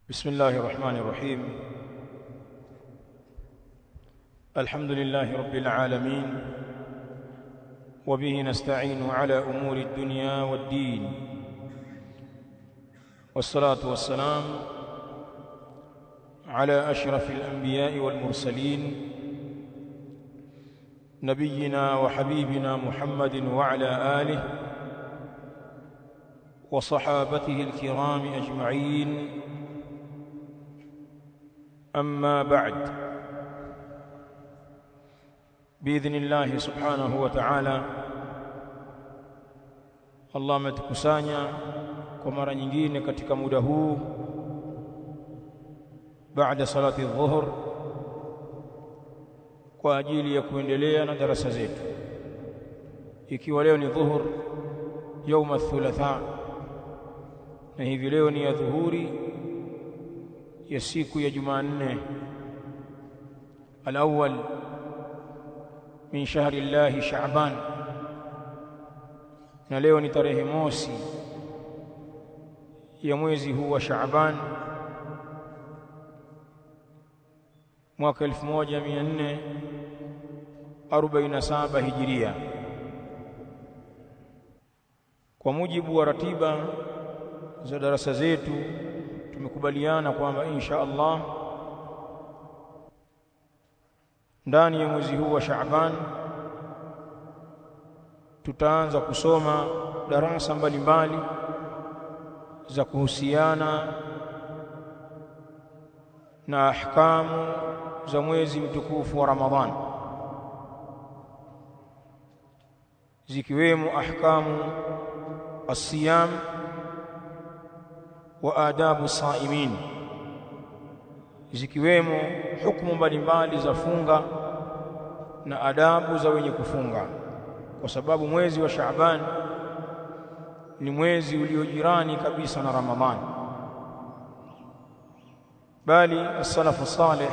بسم الله الرحمن الرحيم الحمد لله رب العالمين وبه نستعين على امور الدنيا والدين والصلاه والسلام على اشرف الانبياء والمرسلين نبينا وحبيبنا محمد وعلى اله وصحابته الكرام اجمعين اما بعد باذن الله سبحانه وتعالى Allah ametukusanya kwa mara nyingine katika muda huu baada salati dhuhur kwa ajili ya kuendelea na darasa zetu ikiwa leo ni dhuhur yauma thulatha na hivi leo ni ya dhuhuri ya siku ya Jumanne al-awwal min shahri Allah Shaaban na leo ni tarehe mosi ya mwezi huu wa Shaaban mwaka 1447 Hijiria kwa mujibu wa ratiba za darasa zetu tumekubaliana kwamba insha Allah ndani ya mwezi huu wa Shaaban tutaanza kusoma darasa mbalimbali za kuhusiana na ahkamu za mwezi mtukufu wa Ramadhan zikiwemo ahkamu as-siyam wa adabu saimin zikiwemo hukumu mbalimbali za funga na adabu za wenye kufunga kwa sababu mwezi wa Shaaban ni mwezi uliojirani kabisa na Ramadhani bali as-salafu salih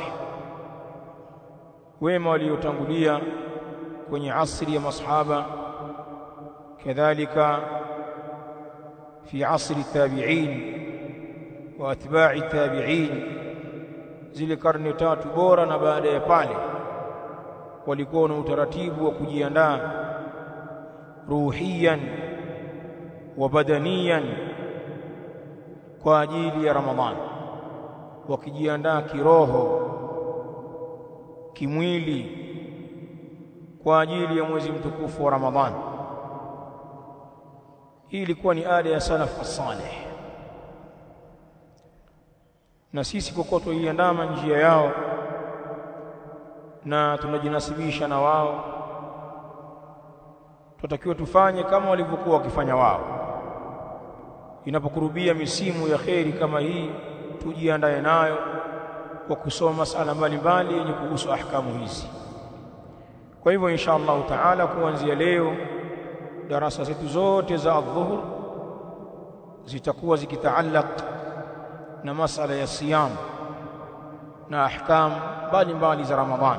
wema waliotangulia kwenye asri ya masahaba kadhalika fi asri tabi'in wa atba'i tabi'in zile karne tatu bora na baada ya pale walikuwa na utaratibu wa kujiandaa ruhiyan wa badaniyan kwa ajili ya Ramadhani wakijiandaa kiroho kimwili kwa ajili ya mwezi mtukufu wa Ramadhani hii ilikuwa ni ada ya salaf as-salih na sisi kokoto iandama njia yao na tunajinasibisha na wao tutakiwa tufanye kama walivyokuwa wakifanya wao inapokurubia misimu ya kheri kama hii tujiandae nayo kwa kusoma masala mbalimbali yenye kuhusu ahkamu hizi kwa hivyo insha Allah taala kuanzia leo darasa zetu zote za adhuhur zitakuwa zikitaallaq na masala ya siyam na ahkam mbalimbali za Ramadhan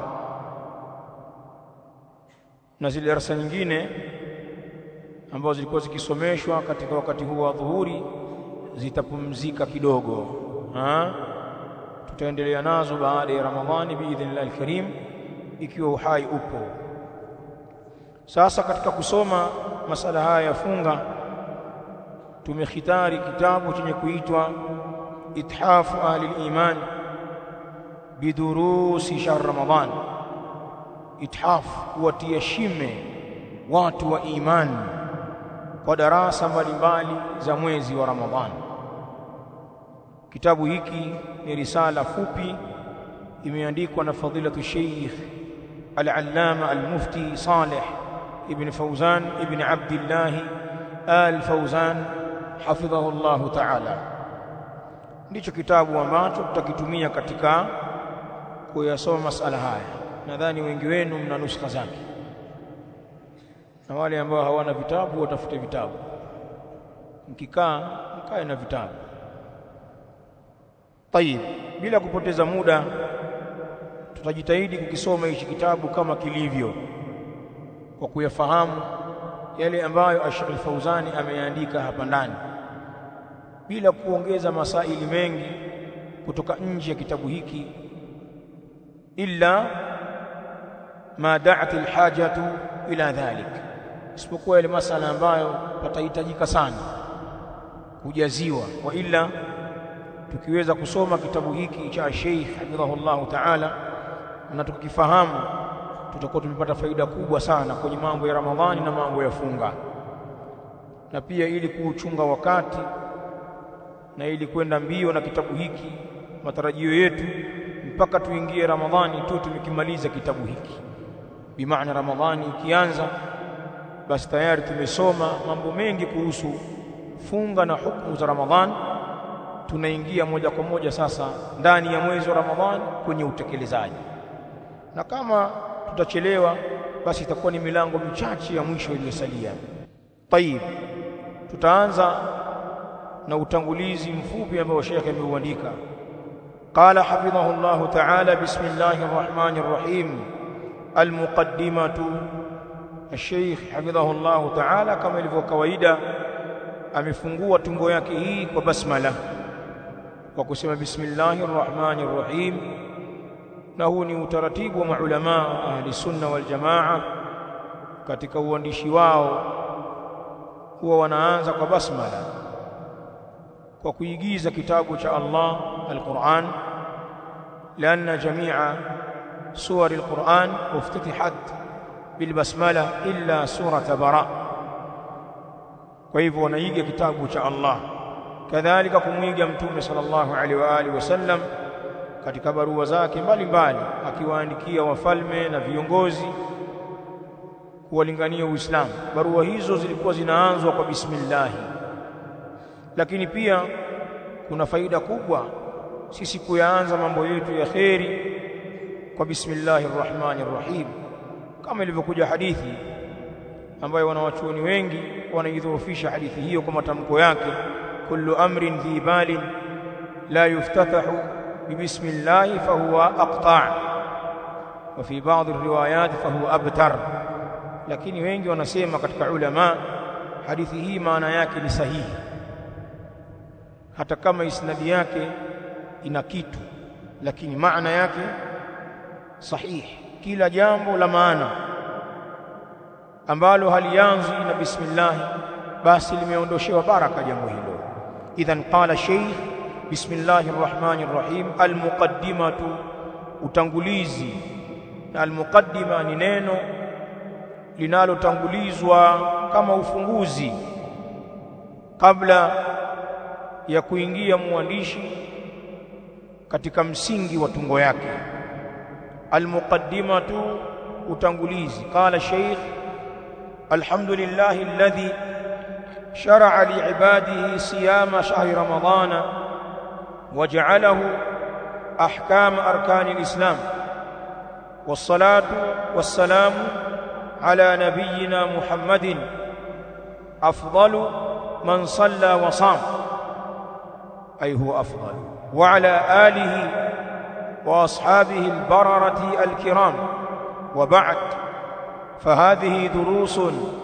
na zile darasa nyingine ambazo zilikuwa zikisomeshwa katika wakati huu wa dhuhuri zitapumzika kidogo ha? tutaendelea nazo baada ya Ramadhani biidhnillah alkarim ikiwa uhai upo sasa katika kusoma masala haya ya funga tumekhitari kitabu chenye kuitwa ithafu ahli al-iman bidurusi shahr ramadan ithaf kuwatia shime watu wa imani kwa darasa mbalimbali za mwezi wa ramadhani kitabu hiki ni risala fupi imeandikwa na fadilatu sheikh al-allama al-mufti salih ibn fawzan ibn abdullah al-fawzan hafidhahu Allah ta'ala ndicho kitabu ambacho tutakitumia katika kuyasoma masala haya nadhani wengi wenu mna nuskha zake na wale ambao hawana vitabu watafute vitabu mkikaa mkae na vitabu tayib bila kupoteza muda tutajitahidi kukisoma hichi kitabu kama kilivyo kwa kuyafahamu yale ambayo Sheikh Al-Fauzani ameandika hapa ndani bila kuongeza masaili mengi kutoka nje ya kitabu hiki illa ma da'at alhajatu ila dhalik isipokuwa ile masala ambayo patahitajika sana kujaziwa wa illa tukiweza kusoma kitabu hiki cha Sheikh hafidhahullah ta'ala na tukifahamu tutakuwa tumepata faida kubwa sana kwenye mambo ya Ramadhani na mambo ya funga na pia ili kuuchunga wakati na ili kwenda mbio na kitabu hiki matarajio yetu mpaka tuingie Ramadhani tu tumekimaliza kitabu hiki bimaana Ramadhani ikianza basi tayari tumesoma mambo mengi kuhusu funga na hukumu za Ramadhani tunaingia moja kwa moja sasa ndani ya mwezi wa Ramadhani kwenye utekelezaji na kama tutachelewa basi itakuwa ni milango michache ya mwisho iliyosalia tayib tutaanza na utangulizi mfupi ambao Sheikh ameuandika قال حفظه الله تعالى بسم الله الرحمن الرحيم المقدمة الشيخ حفظه الله تعالى كما ilivyo kawaida amefungua tungo yake hii kwa basmala kwa kusema bismillahir rahmanir rahim na huu ni utaratibu wa maulama ahli sunna wal jamaa katika uandishi wao huwa wanaanza kwa basmala kwa kuigiza kitabu cha Allah al-Qur'an لأن جميع سور القرآن افتتحت بالبسملة إلا سورة براء وهو ونيجي كتاب شاء الله كذلك kumwiga mtume sallallahu alaihi wa alihi wasallam katika barua zake mbalimbali akiwaandikia wafalme na viongozi kuwalingania Uislamu barua hizo zilikuwa zinaanzwa kwa bismillah lakini pia kuna faida kubwa sisi kuyaanza mambo yetu ya kheri kwa bismillahir rahmanir rahim kama ilivyokuja hadithi ambayo wanawachuoni wengi wanaidhoofisha hadithi hiyo kwa matamko yake kullu amrin dhi balin la yuftatahu bibismillah fahuwa aqta' wa fi ba'd riwayat fahuwa abtar lakini wengi wanasema katika ulama hadithi hii maana yake ni sahihi hata kama isnadi yake ina kitu lakini maana yake sahihi kila jambo la maana ambalo halianzi na bismillah basi limeondoshewa baraka jambo hilo idhan qala shaykh bismillahir rahmanir rahim almuqaddimatu utangulizi na almuqaddima ni neno linalotangulizwa kama ufunguzi kabla ya kuingia mwandishi katika msingi wa tungo yake almuqaddimatu utangulizi qala shaykh alhamdulillah alladhi shar'a li'ibadihi siyama shahri ramadana waja'alahu ahkam arkan alislam والصلاه والسلام على نبينا محمد افضل من صلى وصام اي هو افضل وعلى آله وأصحابه البررة الكرام وبعد فهذه دروس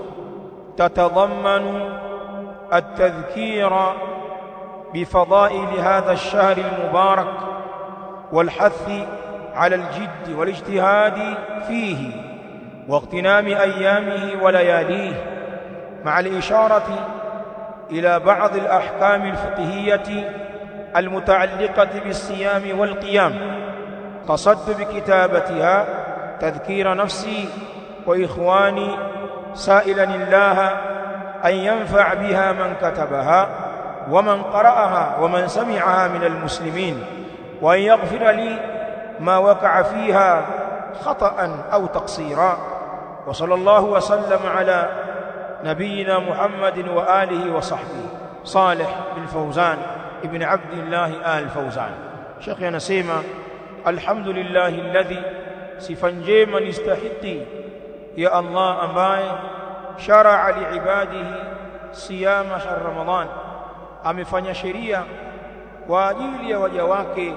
تتضمن التذكير بفضائل هذا الشهر المبارك والحث على الجد والاجتهاد فيه واغتنام أيامه ولياليه مع الإشارة إلى بعض الأحكام الفقهية المتعلقة بالصيام والقيام قصدت بكتابتها تذكير نفسي وإخواني سائلا الله أن ينفع بها من كتبها ومن قرأها ومن سمعها من المسلمين وأن يغفر لي ما وقع فيها خطأ أو تقصيرا وصلى الله وسلم على نبينا محمد وآله وصحبه صالح بن فوزان ابن عبد الله آل فوزان شيخ anasema alhamdulillah alladhi sifa njema nistahiki ya Allah ambaye shar'a liibadihi siyama shahr ramadan amefanya sheria kwa ajili ya waja wake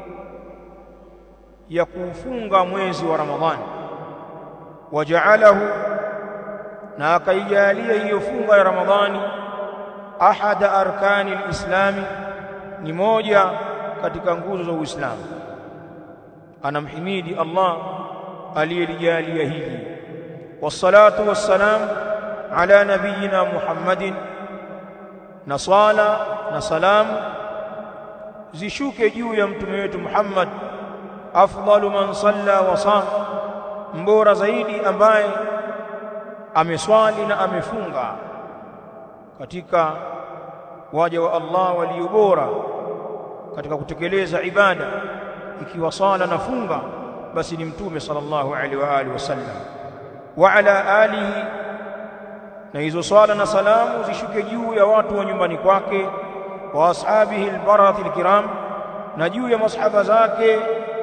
ya kufunga mwezi wa ramadhani waja'alahu na akaijalia hiyo funga ya ramadhani ahada arkani alislami ni moja katika nguzo za Uislamu anamhimidi Allah aliyelijalia hili wassalatu wassalam ala nabiyina Muhammadin na swala na salamu zishuke juu ya mtume wetu Muhammad afdalu man salla wa sam mbora zaidi ambaye ameswali na amefunga katika waja wa Allah walio bora katika kutekeleza ibada ikiwa sala na funga basi ni mtume sallallahu alaihi wa alihi wasallam wa ala alihi na hizo swala na salamu zishuke juu ya watu wa nyumbani kwake wa ashabihi albarathi alkiram na juu ya masahaba zake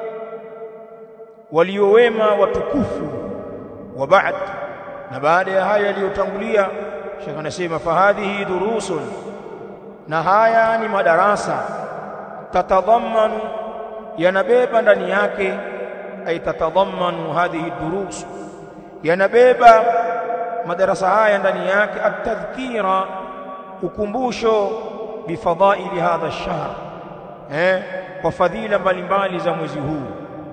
waliowema watukufu wa baad na baada ya haya yaliyotangulia shekh anasema fahadhihi durusun na haya ni madarasa tatadhammanu yanabeba ndani yake ay tatadhammanu hadhihi durus yanabeba madarasa haya ndani yake atadhkira ukumbusho bifadhaili hadha ash-shahr eh kwa fadhila mbalimbali za mwezi huu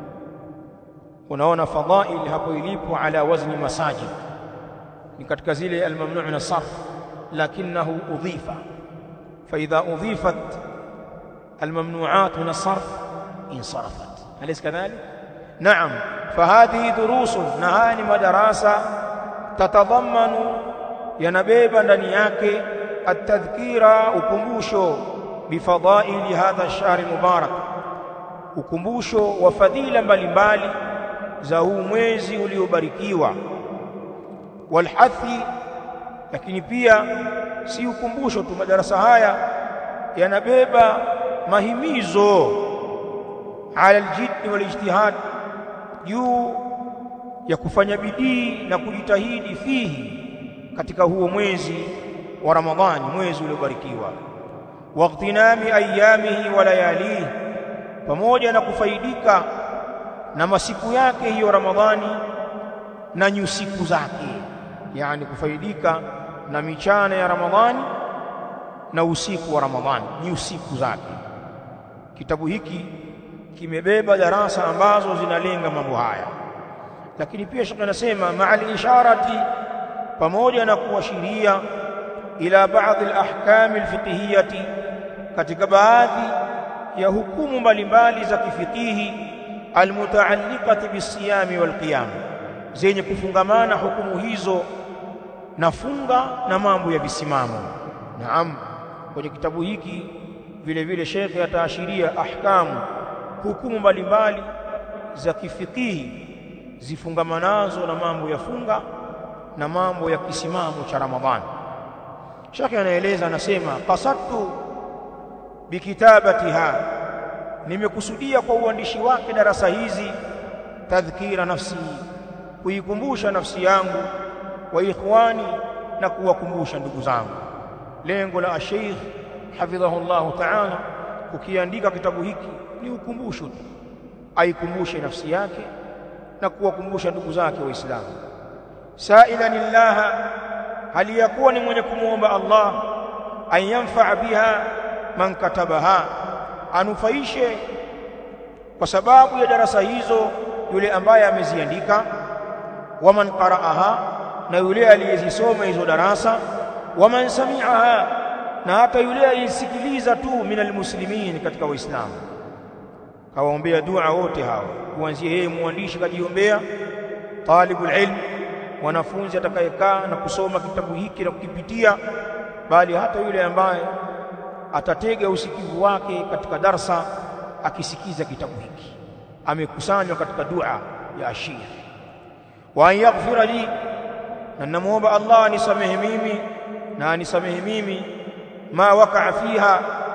unaona fadhail hapo ilipo ala wazni masajid ni katika zile almamnu' min as-sarf lakinahu udhifa fa idha udhifat الممنوعات من الصرف انصرفت أليس كذلك؟ نعم فهذه دروس نهاني مدرسة تتضمن ينبيبا ndani yake التذكير ukumbusho bifadhaili hadha ash-shahr mubarak ukumbusho wa fadhila mbalimbali za huu mwezi uliobarikiwa walhathi lakini pia si ukumbusho tu madarasa haya yanabeba mahimizo ala aljiddi walijtihad juu ya kufanya bidii na kujitahidi fihi katika huo mwezi wa Ramadhani mwezi uliobarikiwa waqtinami ayamihi wa layalihi pamoja na kufaidika na masiku yake hiyo Ramadhani na nyusiku zake yani kufaidika na michana ya Ramadhani na usiku wa Ramadhani ni usiku zake kitabu hiki kimebeba darasa ambazo zinalenga mambo haya lakini pia shekhe anasema ma'al isharati pamoja na kuashiria ila baadhi al-ahkam al-fiqhiyati katika baadhi ya hukumu mbalimbali za kifikihi almutaalliqati bisiyami walqiyam zenye kufungamana hukumu hizo na funga na mambo ya visimamo naam kwenye kitabu hiki vile vile shekhe ataashiria ahkamu hukumu mbalimbali za kifikihi zifungamanazo na mambo ya funga na mambo ya kisimamo cha Ramadhani shekhe anaeleza anasema qasadtu bikitabatiha nimekusudia kwa uandishi wake darasa hizi tadhkira nafsi kuikumbusha nafsi yangu wa ikhwani na kuwakumbusha ndugu zangu lengo la Sheikh hafidhahullah ta'ala kukiandika kitabu hiki ni ukumbusho tu aikumbushe nafsi yake na kuwakumbusha ndugu zake waislamu sa'ilan lillaha hali yakuwa ni mwenye kumuomba Allah an yanfa'a biha man katabaha anufaishe kwa sababu ya darasa hizo yule ambaye ameziandika waman qara'aha na yule aliyezisoma hizo darasa waman sami'aha na hata yule aliyesikiliza tu minal muslimin katika waislamu kawaombea dua wote hawa kuanzia yeye mwandishi kajiombea talibul ilm wanafunzi atakayekaa na kusoma kitabu hiki na kukipitia bali hata yule ambaye atatega usikivu wake katika darsa akisikiza kitabu hiki amekusanywa katika dua ya ashir wa an yaghfira li na namuomba Allah anisamehe mimi na anisamehe mimi ma wakaa fiha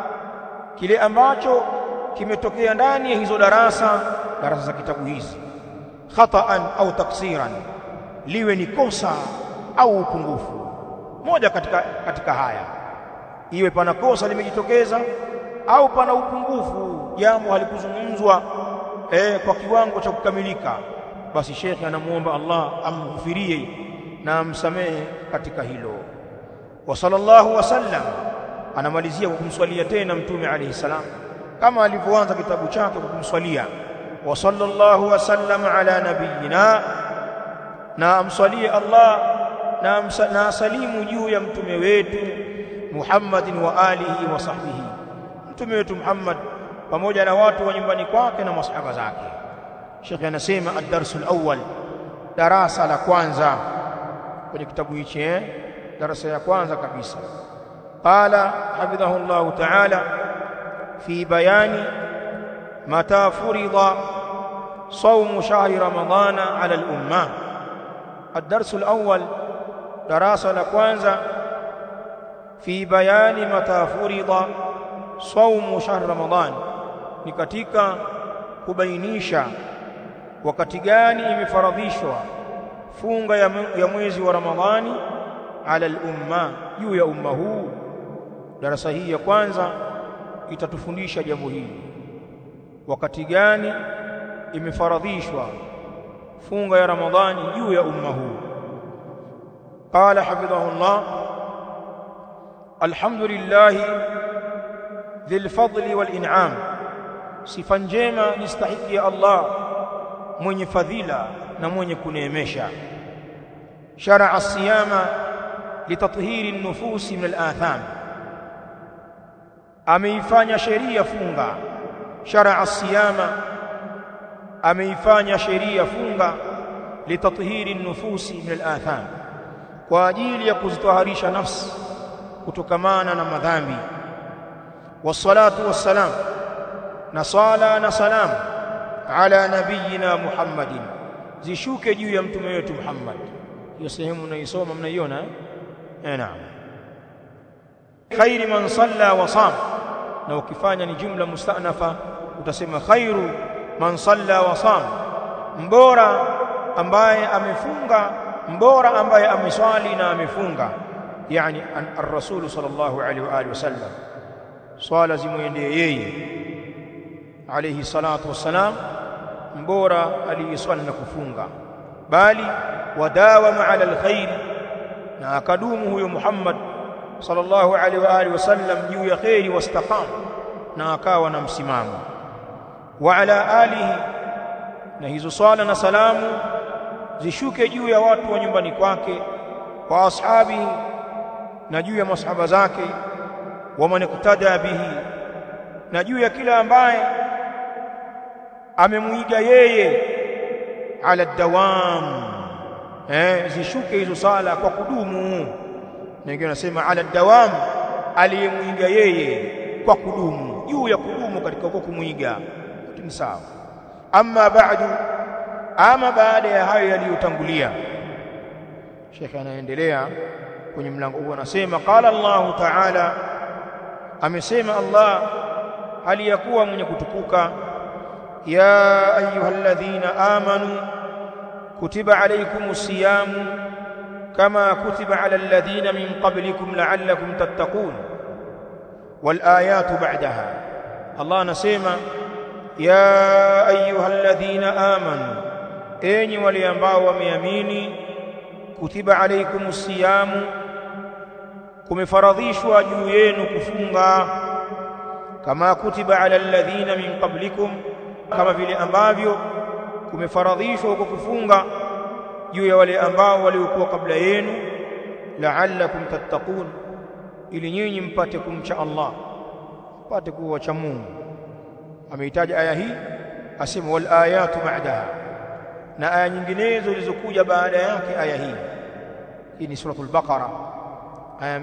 kile ambacho kimetokea ndani ya hizo darasa darasa za kitabu hizi khata'an au taksiran liwe ni kosa au upungufu moja katika katika haya iwe pana kosa limejitokeza au pana upungufu jambo halikuzungumzwa eh, kwa kiwango cha kukamilika basi shekhe anamuomba Allah amghufirie na amsamehe katika hilo wa sallallahu wasallam anamalizia kwa kumswalia tena mtume alayhi salam kama alivyoanza kitabu chake kwa kumswalia wa sallallahu wasallam ala nabiyina na amswalie Allah na, na asalimu juu ya mtume wetu Muhammadin wa alihi wa sahbihi mtume wetu Muhammad pamoja na watu wa nyumbani kwake na masahaba zake Sheikh anasema ad-darsul awwal darasa la kwanza kwenye kitabu hichi eh darasa ya kwanza kabisa qala hafidhahu Allah ta'ala fi bayani mata furida صوم شهر رمضان على الأمة الدرس الأول دراسة لكوانزا في بيان متى فرض صوم شهر رمضان ni katika kubainisha wakati gani imefaradhishwa funga ya mwezi wa Ramadhani ala al-umma juu ya umma huu darasa hii ya kwanza itatufundisha jambo hili wakati gani imefaradhishwa funga ya Ramadhani juu ya umma huu qala hafidhahullah alhamdulillah dhil fadli wal in'am sifa njema nistahiki ya Allah mwenye fadhila na mwenye kuneemesha shar'a siyama litathhiri an-nufusi min al-atham ameifanya sheria funga shar'a siyama ameifanya sheria funga litathhiri an-nufusi min al-atham kwa ajili ya kuzitaharisha nafsi kutokamana na madhambi wassalatu wassalam na sala na salam ala nabiyina Muhammadin zishuke juu ya mtume wetu Muhammad hiyo sehemu unaisoma mnaiona eh naam khairi man salla wa sam na ukifanya ni jumla mustanafa utasema khairu man salla wa sam mbora ambaye amefunga mbora ambaye ameswali na amefunga yani ar-rasul sallallahu alaihi wa alihi wasallam swala zimwendee yeye alayhi salatu wassalam mbora aliyeswali na kufunga bali wadawama ala alkhair na akadumu huyo Muhammad sallallahu alaihi wa alihi wasallam juu ya khairi wastaqam na akawa na msimamo wa ala alihi na hizo swala na salamu zishuke juu ya watu wa nyumbani kwake wa ashabi na juu ya masahaba zake wa man iktada bihi na juu ya kila ambaye amemwiga yeye ala dawam eh zishuke hizo sala kwa kudumu na wengine wanasema ala dawam aliyemwiga yeye kwa kudumu juu ya kudumu katika kwa kumwiga ni sawa amma ba'du ama baada ya hayo yaliyotangulia Sheikh anaendelea kwenye mlango huu anasema qala Allah ta'ala amesema Allah hali ya kuwa mwenye kutukuka ya ayyuhalladhina amanu kutiba alaykumus siyamu kama kutiba ala alladhina min qablikum la'allakum tattaqun wal ayatu ba'daha Allah anasema ya ayyuhalladhina amanu enyi wale ambao wameamini kutiba alaykumus siyamu kumefaradhishwa juu yenu kufunga kama kutiba ala alladhina min qablikum kama vile ambavyo kumefaradhishwa huko kufunga juu ya wale ambao waliokuwa kabla yenu la'allakum tattaqun ili nyinyi mpate kumcha Allah mpate kuwa wacha Mungu ameitaja aya hii asema wal ayatu ba'daha na aya nyinginezo zilizokuja baada yake aya hii hii ni suratul baqara aya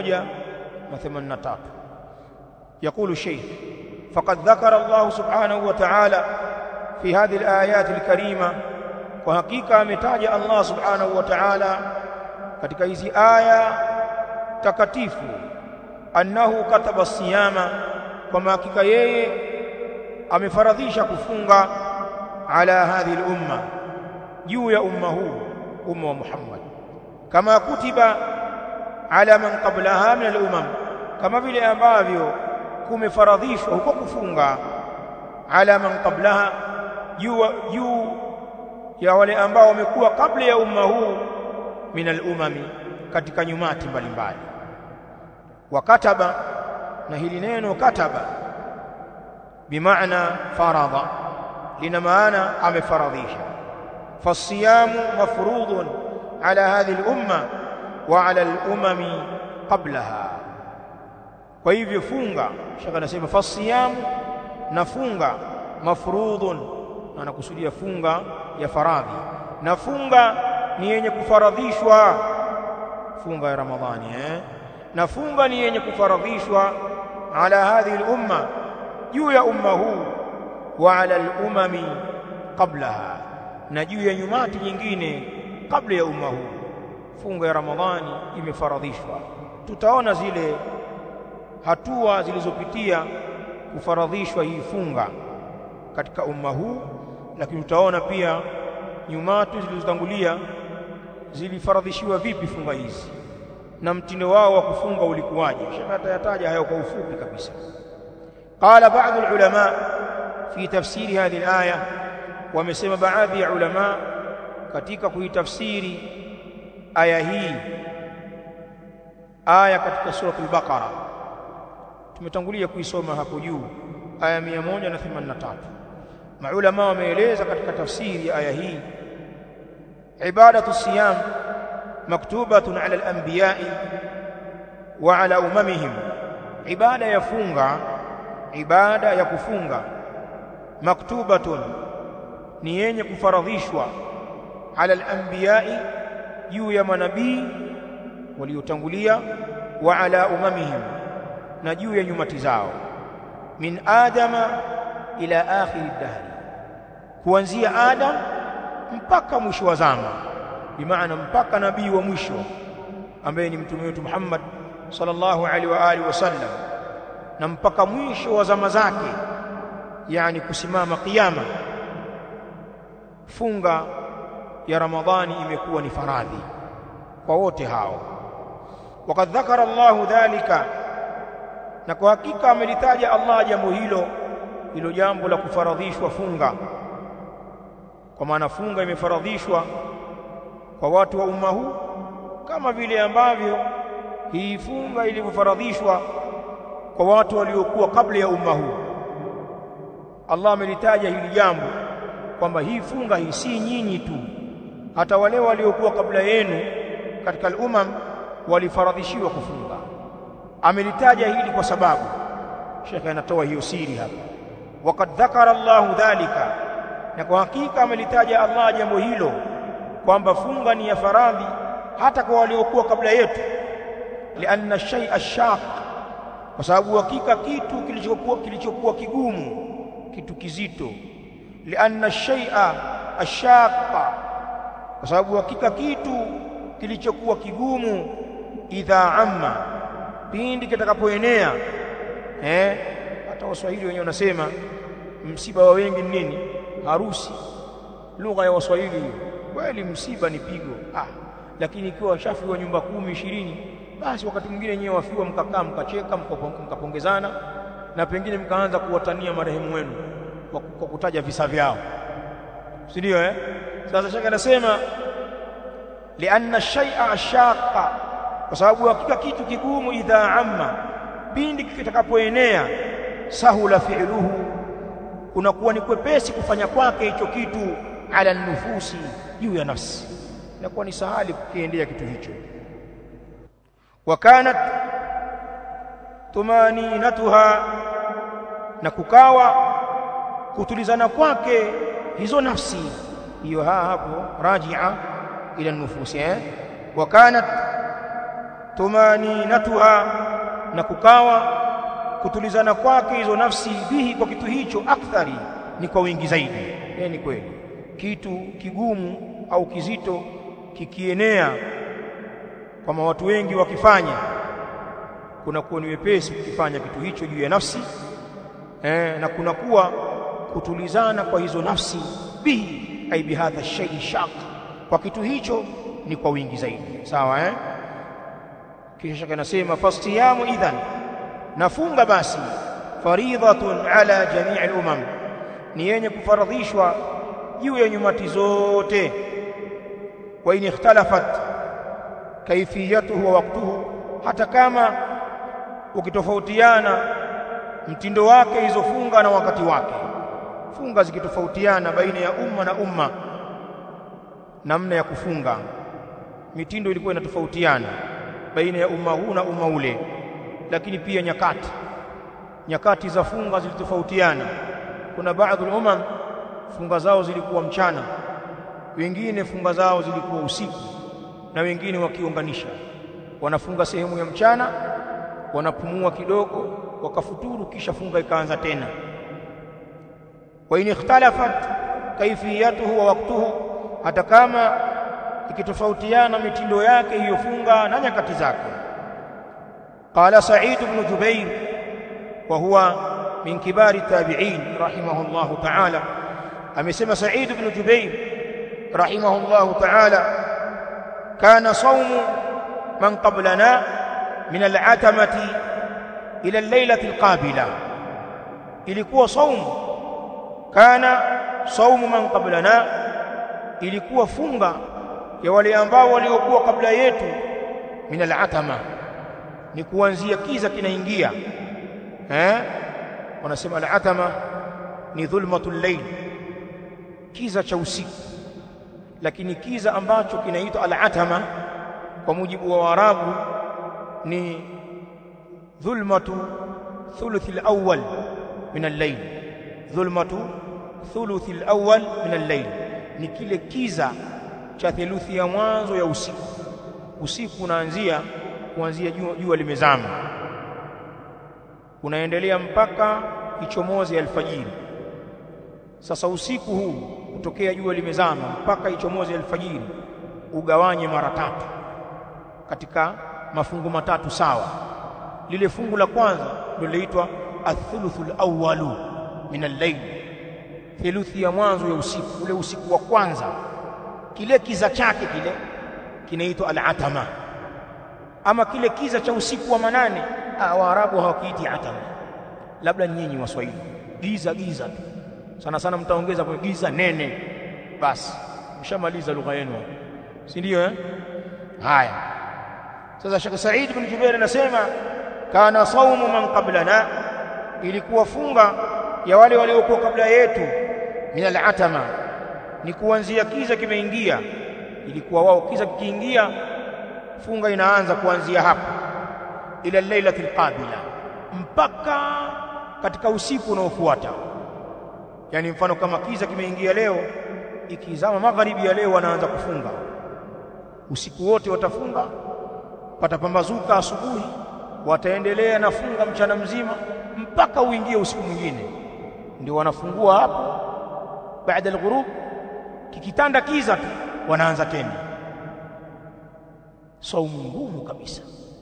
183 يقول الشيخ فقد ذكر الله سبحانه وتعالى في هذه الآيات الكريمة وحقيقة ametaja Allah subhanahu wa ta'ala katika hizi aya takatifu annahu kataba siyama kwamba hakika yeye amefaradhisha kufunga ala hadhihi al-umma juu ya umma huu umma wa Muhammad kama kutiba ala man qablaha min al-umam kama vile ambavyo kumefaradhishwa huko kufunga ala man qablaha juu juu ya wale ambao wamekuwa kabla ya umma huu min al-umami katika nyumati mbalimbali wa kataba na hili neno kataba bimaana faradha lina maana amefaradhisha fasiyamu mafrudun ala hadhihi al-umma wa ala al-umami qablaha kwa hivyo funga shaka anasema fasiyamu na funga mafrudun anakusudia funga ya faradhi na funga ni yenye kufaradhishwa funga ya ramadhani eh na funga ni yenye kufaradhishwa ala hadhihi al-umma juu ya umma huu wa ala al-umami qablaha na juu ya nyumati nyingine kabla ya umma huu funga ya ramadhani imefaradhishwa tutaona zile hatua zilizopitia kufaradhishwa hii funga katika umma huu lakini tutaona pia nyumatu zilizotangulia zilifaradhishiwa vipi funga hizi na mtindo wao wa kufunga ulikuwaje shaka atayataja hayo kwa ufupi kabisa qala baadhi ulama fi tafsiri hadhihi alaya wamesema baadhi ya ulama katika kuitafsiri aya hii aya katika sura al-Baqara tumetangulia kuisoma hapo juu aya 183 maulama wameeleza katika tafsiri ya aya hii ibadatu siyam maktubatun ala al-anbiya'i wa ala umamihim ibada ya funga ibada ya kufunga maktubatun ni yenye kufaradhishwa ala al-anbiya'i juu ya manabii waliotangulia wa ala umamihim na juu ya nyumati zao min adama ila akhir dahri kuanzia adam mpaka mwisho wa zama bimaana mpaka nabii wa mwisho ambaye ni mtume wetu Muhammad sallallahu alaihi wa alihi wasallam na mpaka mwisho wa zama zake yani kusimama kiyama funga ya ramadhani imekuwa ni faradhi kwa wote hao wakad dhakara Allahu dhalika na kwa hakika amelitaja Allah jambo hilo hilo jambo la kufaradhishwa funga kwa maana funga imefaradhishwa kwa watu wa umma huu kama vile ambavyo hii funga ilivyofaradhishwa kwa watu waliokuwa kabla ya umma huu Allah amelitaja hili jambo kwamba hii funga hii si nyinyi tu hata wale waliokuwa kabla yenu katika al-umam walifaradhishiwa kufunga amelitaja hili kwa sababu shekhe anatoa hiyo siri hapa waqad dhakara Allahu dhalika na kwa hakika amelitaja Allah jambo hilo kwamba funga ni ya faradhi hata kwa waliokuwa kabla yetu lianna shay'a shaq kwa sababu hakika kitu kilichokuwa kilichokuwa kigumu kitu kizito lianna shay'a ashaqa kwa sababu hakika kitu kilichokuwa kigumu idha amma pindi kitakapoenea eh hata waswahili wenyewe wanasema msiba wa wengi ni nini harusi lugha ya waswahili hiyo kweli msiba ni pigo ah lakini ikiwa washafi wa nyumba kumi ishirini basi wakati mwingine wenyewe wafiwa mkakaa mkacheka mkapongezana na pengine mkaanza kuwatania marehemu wenu kwa kutaja visa vyao si ndio eh sasa shaka anasema lianna shay'a ashaqa kwa sababu hakika kitu kigumu idha amma pindi kitakapoenea sahula fi'luhu unakuwa ni kwepesi kufanya kwake hicho kitu ala nufusi juu ya nafsi inakuwa ni sahali kukiendea kitu hicho wakanat tumaninatuha na kukawa kutulizana kwake hizo nafsi hiyo ha hapo rajia ila nufusi eh wakanat tumaninatuha na kukawa kutulizana kwake hizo nafsi bihi kwa kitu hicho akthari ni kwa wingi zaidi eh ni kweli kitu kigumu au kizito kikienea kama watu wengi wakifanya kunakuwa ni wepesi kukifanya kitu hicho juu ya nafsi eh, na kunakuwa kutulizana kwa hizo nafsi bihi ai bihadha shay'i shaq kwa kitu hicho ni kwa wingi zaidi sawa eh kisha shaka nasema fastiyamu idhan nafunga basi faridhatun ala jamii al-umam ni yenye kufaradhishwa juu ya nyumati zote wa in ikhtalafat kaifiyatuhu wa waqtuhu hata kama ukitofautiana mtindo wake hizo funga na wakati wake funga zikitofautiana baina ya umma na umma namna ya kufunga mitindo ilikuwa inatofautiana baina ya umma huu na umma ule lakini pia nyakati nyakati za funga zilitofautiana kuna baadhi umam funga zao zilikuwa mchana wengine funga zao zilikuwa usiku na wengine wakiunganisha wanafunga sehemu ya mchana wanapumua kidogo wakafuturu kisha funga ikaanza tena wa in ikhtalafat kaifiyatuhu wa waktuhu hata kama ikitofautiana mitindo yake hiyo funga na nyakati zake qala sa'id ibn jubair wa huwa min kibari tabi'in rahimahullah ta'ala amesema sa'id ibn jubair rahimahullah ta'ala kana sawmu man qablana min al-atamati ila al-lailati al-qabila ilikuwa saumu kana saumu man qablana ilikuwa funga ya wale ambao waliokuwa kabla yetu min al-atama ni kuanzia kiza kinaingia eh wanasema al-atama ni dhulmatul layl kiza cha usiku lakini kiza ambacho kinaitwa al-atama kwa mujibu wa Waarabu ni dhulmatu thuluth al-awwal min al-layl dhulmatu thuluth al-awwal min al-layl ni kile kiza cha theluthi ya mwanzo ya usiku usiku unaanzia kuanzia jua, jua limezama unaendelea mpaka ichomoze alfajiri sasa usiku huu kutokea jua limezama mpaka ichomoze alfajiri ugawanye mara tatu katika mafungu matatu sawa lile fungu la kwanza ndio linaitwa athuluthul awwalu min al-layl theluthi ya mwanzo ya usiku ule usiku wa kwanza kile kiza chake kile kinaitwa al-atama ama kile kiza cha usiku wa manane waarabu hawakiiti atama labda nyinyi waswahili giza giza tu sana sana mtaongeza kwa giza nene basi mshamaliza lugha yenu si ndio eh haya sasa Sheikh Said bin Jubair anasema kana saumu man qablana ilikuwa funga ya wale waliokuwa kabla yetu min al-atama ni kuanzia kiza kimeingia ilikuwa wao kiza kikiingia funga inaanza kuanzia hapo ila lailatul qabila mpaka katika usiku unaofuata yani mfano kama kiza kimeingia leo ikizama magharibi ya leo wanaanza kufunga usiku wote watafunga patapambazuka asubuhi wataendelea na funga mchana mzima mpaka uingie usiku mwingine ndio wanafungua hapo baada al-ghurub kikitanda kiza tu wanaanza tena saumu ngumu kabisa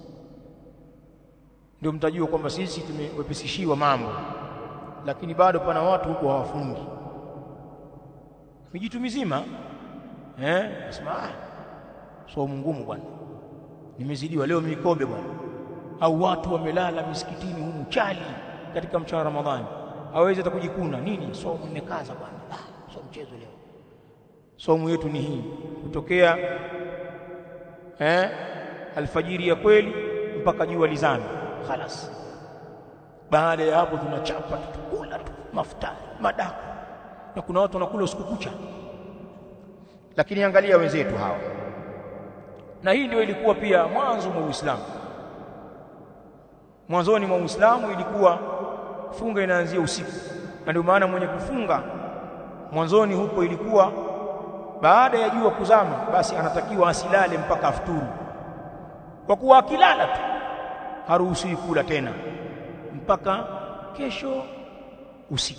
ndio mtajua kwamba sisi tumewepesishiwa mambo lakini bado pana watu huko hawafungi mijitu mizima eh nasema ah saumu ngumu bwana nimezidiwa leo mikobe bwana au watu wamelala misikitini humu chali katika mchana Ramadhani hawezi hata kujikuna nini saumu nimekaza bwana ah sio mchezo leo saumu yetu ni hii kutokea eh alfajiri ya kweli mpaka jua lizame khalas baada ya hapo tunachapa tutakula tu mafuta madaku na kuna watu wanakula usiku kucha lakini angalia wenzetu hawa na hii ndio ilikuwa pia mwanzo mwa Uislamu mwanzoni mwa Uislamu ilikuwa funga inaanzia usiku na ndio maana mwenye kufunga mwanzoni huko ilikuwa baada ya jua kuzama basi anatakiwa asilale mpaka afuturu kwa kuwa akilala tu haruhusiwi kula tena mpaka kesho usiku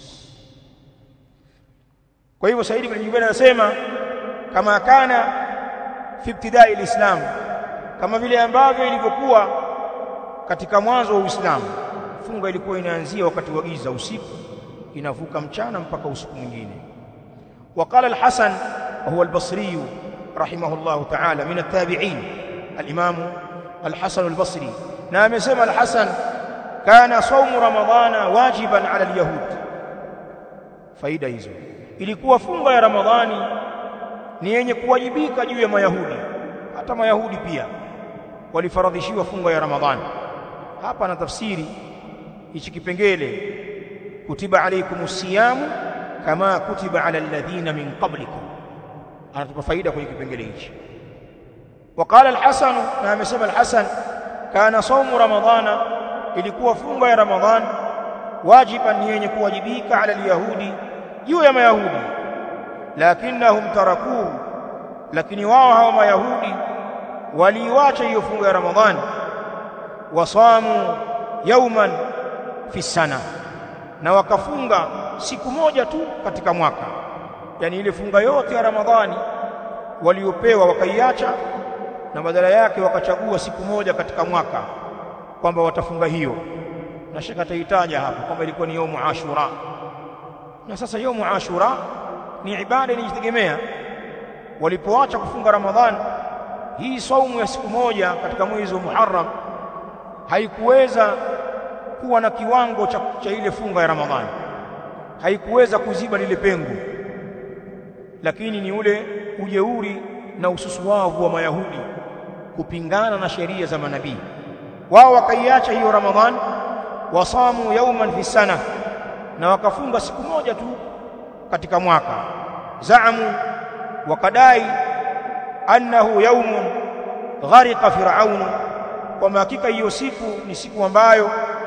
kwa hivyo Saidi bin Jubair anasema kama kana fi ibtidai alislam kama vile ambavyo ilivyokuwa katika mwanzo wa Uislamu funga ilikuwa inaanzia wakati wa giza usiku inavuka mchana mpaka usiku mwingine وقال الحسن وهو البصري رحمه الله تعالى من التابعين الإمام الحسن البصري نعم سمى الحسن كان صوم رمضان واجبا على اليهود faida hizo ilikuwa funga ya ramadhani ni yenye kuwajibika juu ya mayahudi hata mayahudi pia walifaradhishiwa funga ya ramadhani hapa na tafsiri hichi kipengele kutiba alaykumus siyamu kama kutiba ala alladhina min qablikum anatupa faida kwenye kipengele hichi وقال الحسن na amesema al-Hasan kana saumu ramadhana ilikuwa funga ya ramadhan wajiban yenye kuwajibika ala al-yahudi juu ya mayahudi lakinnahum tarakuhu lakini wao hao mayahudi waliiacha hiyo funga ya ramadhani wasamu yauman fi sana na wakafunga siku moja tu katika mwaka yani ile funga yote ya ramadhani waliopewa wakaiacha na badala yake wakachagua siku moja katika mwaka kwamba watafunga hiyo na shaka taitaja hapa kwamba ilikuwa ni yaumu ashura na sasa yaumu ashura ni ibada inajitegemea walipoacha kufunga ramadhani hii saumu ya siku moja katika mwezi wa Muharram haikuweza kuwa na kiwango cha, cha ile funga ya Ramadhani, haikuweza kuziba lile pengo, lakini ni ule ujeuri na ususuwavu wa Mayahudi kupingana na sheria za manabii. Wao wakaiacha hiyo Ramadhani, wasamu yauman fi sana, na wakafunga siku moja tu katika mwaka. Zaamu, wakadai annahu yaumun gharika firaunu kwamba hakika hiyo siku ni siku ambayo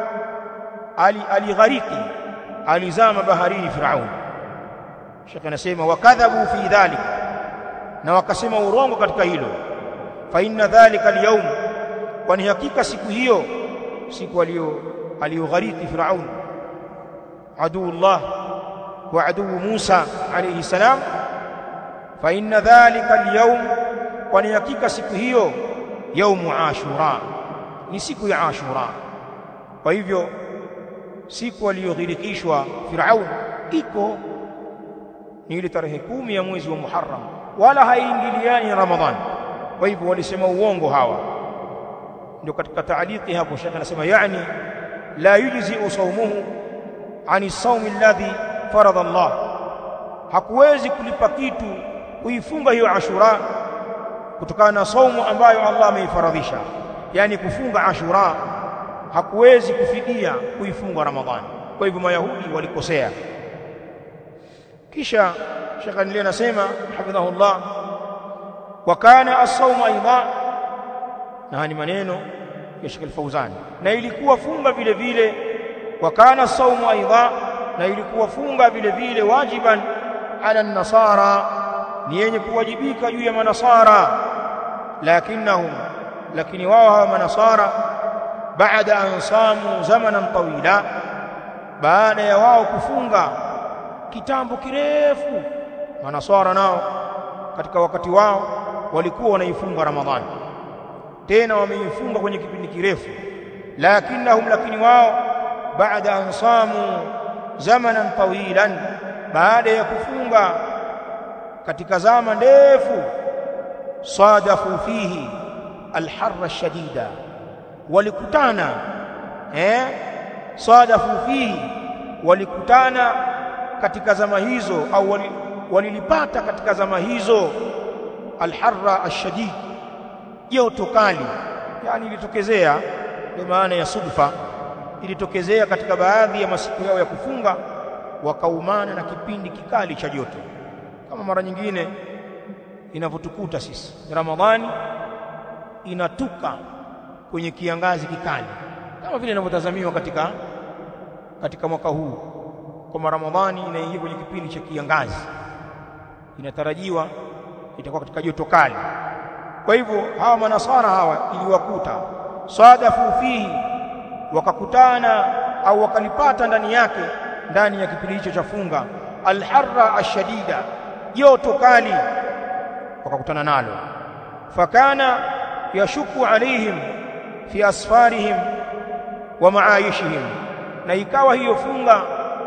alighariki ali alizama baharini firaun shekhe anasema wakadhabu fi dhalik na wakasema urongo katika hilo fa inna dhalika alyawm kwani hakika siku hiyo siku aliyo aliyoghariki firaun aduullah wa aduu Musa alayhi salam fa inna dhalika alyawm kwani hakika siku hiyo yaumu ashura ni siku ya ashura kwa hivyo siku aliyoghirikishwa Firaun iko ni ile tarehe kumi ya mwezi wa Muharram wala haiingiliani na Ramadhani kwa hivyo walisema uongo hawa ndio katika taaliki hapo shaka anasema yani la yujzi sawmuhu ani sawmi alladhi farada Allah hakuwezi kulipa kitu kuifunga hiyo Ashura kutokana na saumu ambayo Allah ameifaradhisha yani kufunga Ashura hakuwezi kufidia kuifunga Ramadhani kwa hivyo mayahudi walikosea kisha Sheikh Anili anasema hafidhahullah wa kana as-sawm aidha na ni maneno ya Sheikh Al-Fauzan na ilikuwa funga vile vile wa kana as-sawm aidha na ilikuwa funga vile vile wajiban ala an-nasara ni yenye kuwajibika juu ya manasara lakinnahum lakini wao hawa manasara baada an samu zamanan tawila baada ya wao kufunga kitambo kirefu manasara nao katika wakati wao walikuwa wanaifunga ramadhani tena wameifunga kwenye kipindi kirefu lakinnahum lakini wao baada an samu zamanan tawilan baada ya kufunga katika zama ndefu sadafu fihi alharra shadida walikutana eh sadafu fihi walikutana katika zama hizo au walilipata katika zama hizo alharra ashadid joto kali yani ilitokezea ndio maana ya sudfa ilitokezea katika baadhi ya masiku yao ya kufunga wakaumana na kipindi kikali cha joto kama mara nyingine inavyotukuta sisi Ramadhani inatuka kwenye kiangazi kikali kama vile inavyotazamiwa katika katika mwaka huu kwa Ramadhani inaingia kwenye kipindi cha kiangazi inatarajiwa itakuwa katika joto kali kwa hivyo hawa manasara hawa iliwakuta sadafu fihi wakakutana au wakalipata ndani yake ndani ya kipindi hicho cha funga alharra ashadida joto kali wakakutana nalo fakana yashuku alaihim fi asfarihim wa maayishihim na ikawa hiyo funga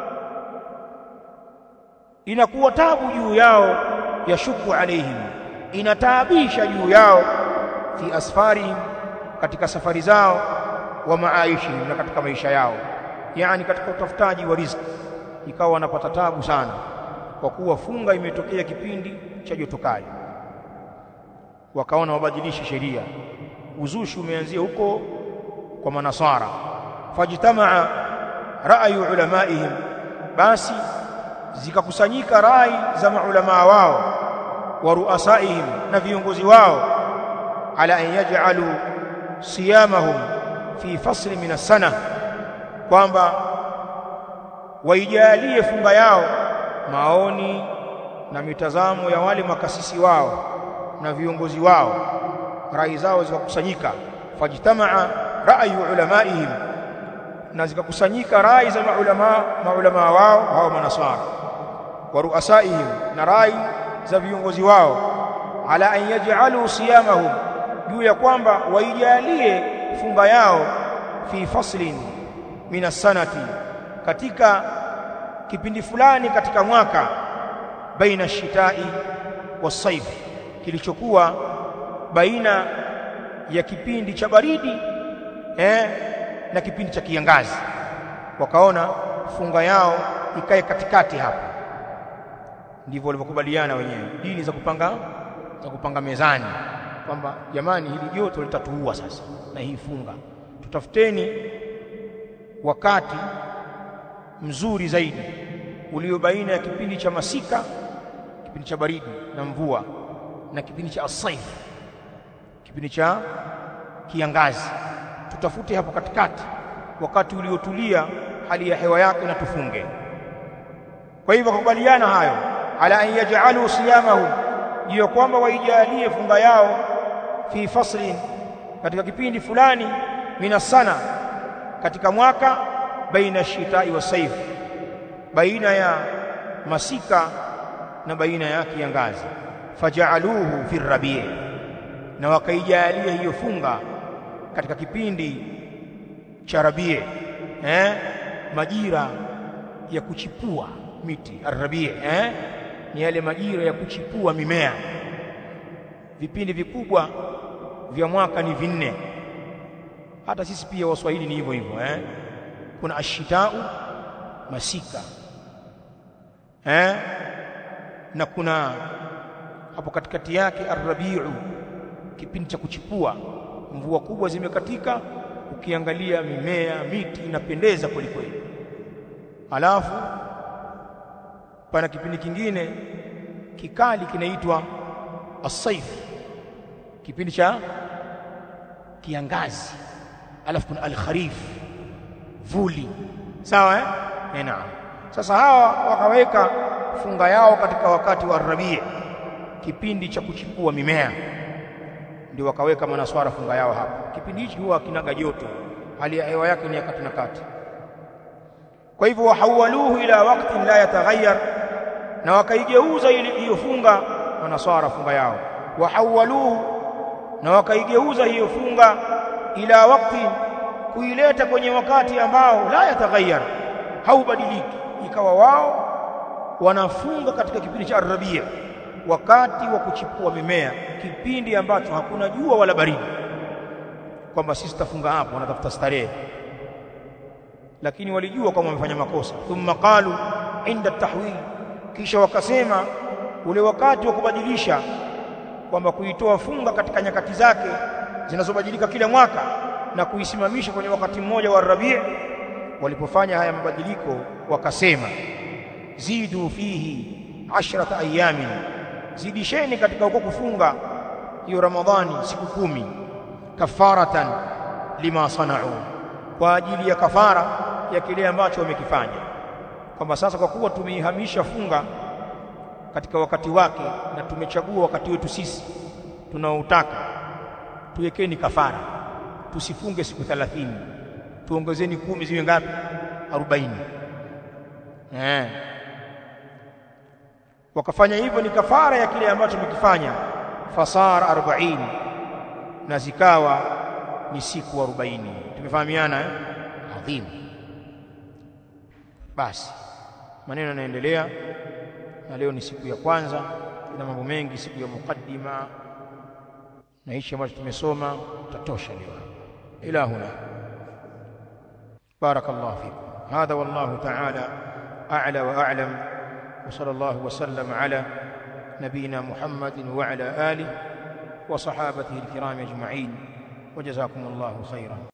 inakuwa tabu juu yao yashuku alaihim inataabisha juu yao fi asfarihim katika safari zao wa maayishihim na katika maisha yao yani katika utafutaji wa riziki ikawa wanapata tabu sana kwa kuwa funga imetokea kipindi cha joto kali wakaona wabadilishe sheria uzushi umeanzia huko kwa manasara fajtamaa ra'yu ulamaihim basi zikakusanyika rai za maulama wao wa ruasaihim na viongozi wao ala an yaj'alu siyamahum fi fasli min as-sana kwamba waijalie funga yao maoni na mitazamo ya wale makasisi wao na viongozi wao rai zao zikakusanyika fajtamaa ra'yu ulamaihim na zikakusanyika rai za maulama maulama wao hao manasara wa ruasaihim na rai za viongozi wao ala an yaj'alu siyamahum juu ya kwamba waijalie funga yao fi faslin min as-sanati katika kipindi fulani katika mwaka baina shitai wasaif kilichokuwa baina ya kipindi cha baridi eh, na kipindi cha kiangazi wakaona funga yao ikae katikati hapa ndivyo walivyokubaliana wenyewe dini za kupanga za kupanga mezani kwamba jamani hili joto litatuua sasa na hii funga tutafuteni wakati mzuri zaidi ulio baina ya kipindi cha masika kipindi cha baridi na mvua na kipindi cha asaif kipindi cha kiangazi tutafute hapo katikati wakati uliotulia hali ya hewa yake na tufunge kwa hivyo wakubaliana hayo ala an yaj'alu siyamahu hiyo kwamba waijalie funga yao fi faslin katika kipindi fulani minasana katika mwaka baina shitai wa saif baina ya masika na baina ya kiangazi faja'aluhu fi rabi' na wakaijalia hiyo funga katika kipindi cha rabi' eh majira ya kuchipua miti arabi' eh ni yale majira ya kuchipua mimea vipindi vikubwa vya mwaka ni vinne hata sisi pia waswahili ni hivyo hivyo eh kuna ashitau masika eh na kuna hapo katikati yake arrabiu kipindi cha kuchipua mvua kubwa zimekatika ukiangalia mimea miti inapendeza kweli kweli alafu pana kipindi kingine kikali kinaitwa as-saif kipindi cha kiangazi alafu kuna al-kharif vuli sawa eh eh naam sasa hawa wakaweka funga yao katika wakati wa rabii kipindi cha kuchipua mimea ndio wakaweka manaswara funga yao hapa kipindi hichi huwa kinaga joto hali ya hewa yake ni ya kati na kati kwa hivyo wahawaluhu ila wakati la yataghayyar na wakaigeuza ile hiyo funga manaswara funga yao wahawaluhu na wakaigeuza hiyo funga ila wakati kuileta kwenye wakati ambao la yataghayyar haubadiliki ikawa wao wanafunga katika kipindi cha arabia wakati wa kuchipua mimea kipindi ambacho hakuna jua wala baridi kwamba sisi tafunga hapo wanatafuta starehe lakini walijua kwamba wamefanya makosa thumma qalu inda tahwil kisha wakasema ule wakati wa kubadilisha kwamba kuitoa funga katika nyakati zake zinazobadilika kila mwaka na kuisimamisha kwenye wakati mmoja wa Rabi' walipofanya haya mabadiliko wakasema zidu fihi ashrata ayamin zidisheni katika huko kufunga hiyo Ramadhani siku kumi kafaratan lima sanau kwa ajili ya kafara ya kile ambacho wamekifanya kwamba sasa kwa kuwa tumeihamisha funga katika wakati wake na tumechagua wakati wetu sisi tunaoutaka tuwekeni kafara tusifunge siku 30 tuongezeni kumi ziwe ngapi 40 eh wakafanya hivyo ni kafara ya kile ambacho wamekifanya fasara 40 na zikawa ni siku 40 tumefahamiana eh adhim basi maneno yanaendelea na leo ni siku ya kwanza na mambo mengi siku ya mukaddima na hichi ambacho tumesoma tutatosha leo ila huna barakallahu fikum hadha wallahu ta'ala a'la wa a'lam wa sallallahu wa sallam ala نبينا محمد وعلى آله وصحابته الكرام أجمعين وجزاكم الله خيرا